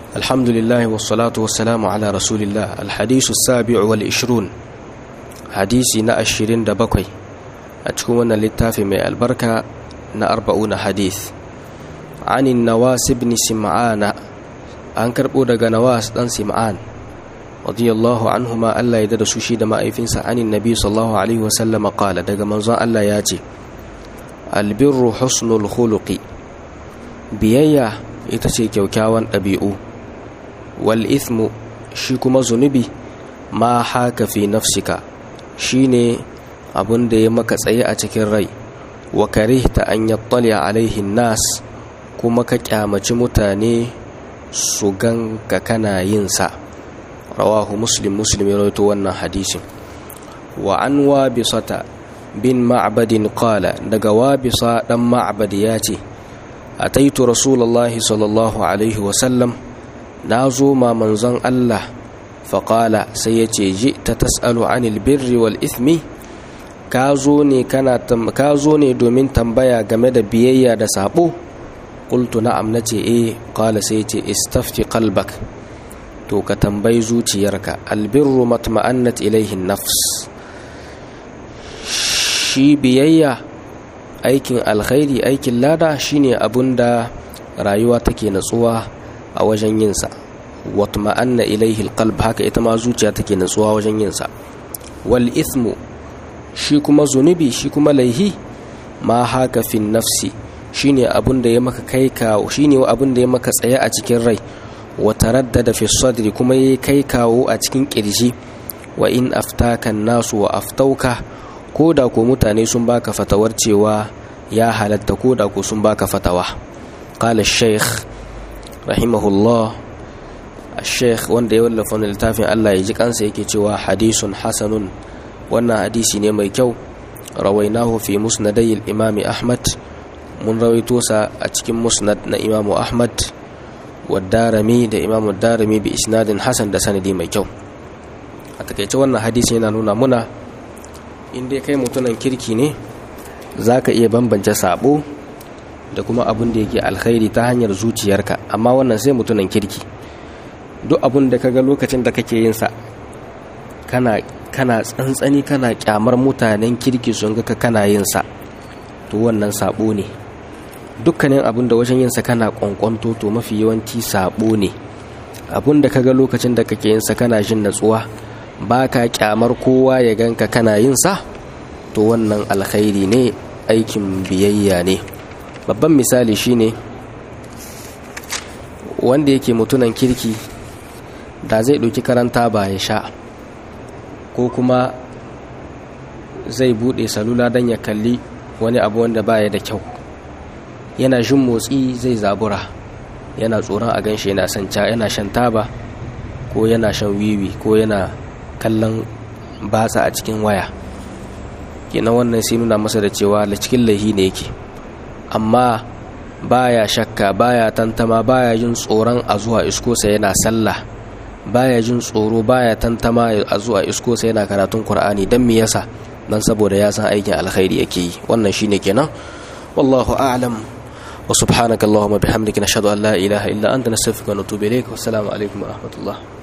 الحمد لله والصلاة والسلام على رسول الله الحديث السابع والعشرون حديثي نا الشرين دا بقي أتكون للتافي من البركة نا أربعون حديث عن النواس بن سمعان أنكر بودا نواس دان سمعان رضي الله عنهما ألا يدد سوشي دما أيفنس عن النبي صلى الله عليه وسلم قال دقا منظر ألا ياتي البر حسن الخلق بيايا itace kyaukyawan ɗabi'u wal ithmu shi kuma zunubi ma haka fi nafsika shine abun da ya maka tsaye a cikin rai wa karihta an yattali alaihi nas kuma ka kyamaci mutane su ganka kana yin sa rawahu muslim muslim ya rawaito wannan hadisin wa an wabisata bin ma'badin qala daga wabisa dan ma'bad ya ce ataitu rasulullahi sallallahu alaihi wasallam na zo ma manzon Allah faƙala sai ya ce ji ta tas'alu anil birri wal ithmi ka zo ne ka zo ne domin tambaya game da biyayya da sabo qultu na'am nace eh qala sai ce istafti qalbak to ka tambayi zuciyarka albirru matma'annat ilaihi nafs shi biyayya aikin alkhairi aikin lada shine abunda rayuwa take natsuwa a wajen yinsa watma'anna ilaihi alqalb haka ita ma zuciya take natsuwa wajen yinsa wal ithmu shi kuma zunubi shi kuma laihi ma haka fi nafsi shine abunda ya maka kai kawo shine abunda ya maka tsaye a cikin rai wa taraddada fi sadri kuma yayi kai kawo a cikin kirji wa in aftaka nasu wa aftauka ko da ko mutane sun baka fatawar cewa ya halatta ko da ko sun baka fatawa qala shaykh rahimahullah shaykh wanda ya wallafa wannan littafin Allah ya ji kansa yake cewa hadisun hasanun wannan hadisi ne mai kyau rawainahu fi musnadai al-imam ahmad mun rawaito sa a cikin musnad na imam ahmad wa darami da imam darami bi isnadin hasan da sanadi mai kyau a takaice wannan hadisi yana nuna muna in dai kai mutunan kirki ne za ka iya bambance sabo da kuma abin da yake alkhairi ta hanyar zuciyarka amma wannan sai mutunan kirki duk abin da kaga lokacin da kake yin sa kana kana tsantsani kana kyamar mutanen kirki sun ga kana yin sa to wannan sabo ne dukkanin abin da wajen yin sa kana kwankwanto to mafi yawanci sabo ne abin da kaga lokacin da kake yin sa kana jin natsuwa ba ka kyamar kowa ya ganka kana yin sa to wannan alkhairi ne aikin biyayya ne babban misali shine wanda yake mutunan kirki da zai ɗauki karanta ba ya sha ko kuma zai buɗe salula don ya kalli wani abu wanda baya da kyau yana jin motsi zai zabura yana tsoron a ganshi yana yana shan taba ko yana shan wiwi ko yana kallon batsa a cikin waya kenan wannan sai nuna masa da cewa da cikin laihi ne yake amma baya shakka baya tantama baya jin tsoron a zuwa iskosa yana sallah baya jin tsoro baya tantama a zuwa iskosa yana karatun qur'ani dan me yasa dan saboda ya san aikin alkhairi yake yi wannan shine kenan wallahu a'lam wa subhanakallahumma bihamdika nashhadu an la ilaha illa anta nastaghfiruka wa natubu ilayk wa assalamu alaikum wa rahmatullah